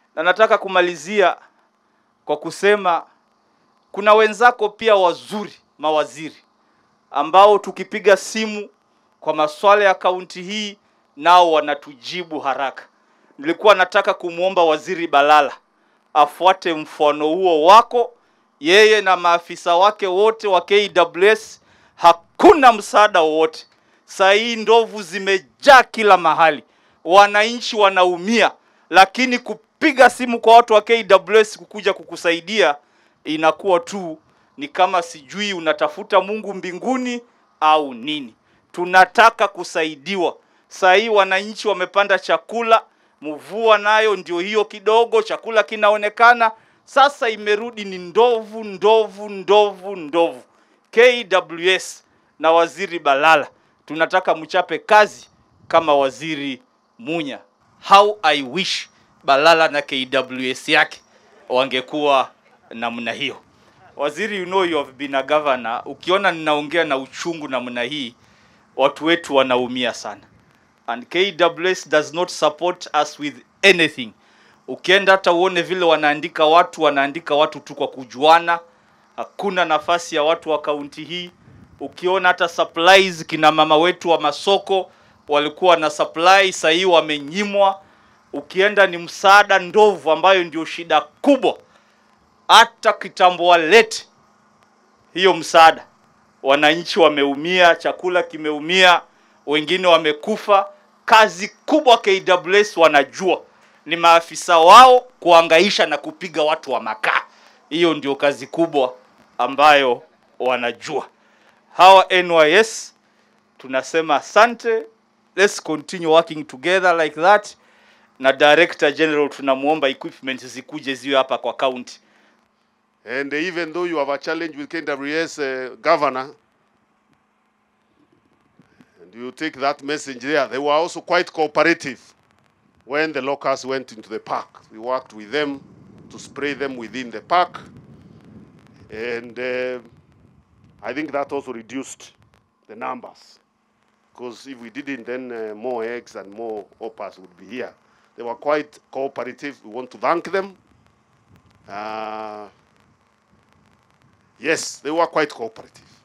na nataka kumalizia kwa kusema kuna wenzako pia wazuri mawaziri ambao tukipiga simu kwa masuala ya kaunti hii nao wanatujibu haraka. Nilikuwa nataka kumwomba Waziri Balala afuate mfano huo wako, yeye na maafisa wake wote wa KWS. Hakuna msaada wowote saa hii, ndovu zimejaa kila mahali, wananchi wanaumia, lakini kupiga simu kwa watu wa KWS kukuja kukusaidia inakuwa tu ni kama sijui unatafuta Mungu mbinguni au nini. Tunataka kusaidiwa. Saa hii wananchi wamepanda chakula, mvua nayo ndio hiyo kidogo, chakula kinaonekana sasa, imerudi ni ndovu, ndovu, ndovu, ndovu. KWS na Waziri Balala tunataka mchape kazi kama Waziri Munya. How I wish Balala na KWS yake wangekuwa namna hiyo. Waziri, you know you have been a governor. Ukiona ninaongea na uchungu namna hii, watu wetu wanaumia sana, and KWS does not support us with anything. Ukienda hata uone vile wanaandika watu, wanaandika watu tu kwa kujuana. Hakuna nafasi ya watu wa kaunti hii. Ukiona hata supplies, kina mama wetu wa masoko walikuwa na supply, sasa hii wamenyimwa. Ukienda ni msaada ndovu, ambayo ndio shida kubwa hata kitambo walete hiyo msaada, wananchi wameumia, chakula kimeumia, wengine wamekufa. Kazi kubwa KWS wanajua ni maafisa wao kuangaisha na kupiga watu wa makaa. Hiyo ndio kazi kubwa ambayo wanajua. Hawa NYS tunasema asante, let's continue working together like that. Na Director General tunamwomba equipment zikuje ziwe hapa kwa county. And even though you have a challenge with KWS uh, governor, and you take that message there, they were also quite cooperative when the locusts went into the park. We worked with them to spray them within the park. And uh, I think that also reduced the numbers. Because if we didn't, then uh, more eggs and more oppas would be here. They were quite cooperative. We want to thank them. Uh, Yes, they were quite cooperative.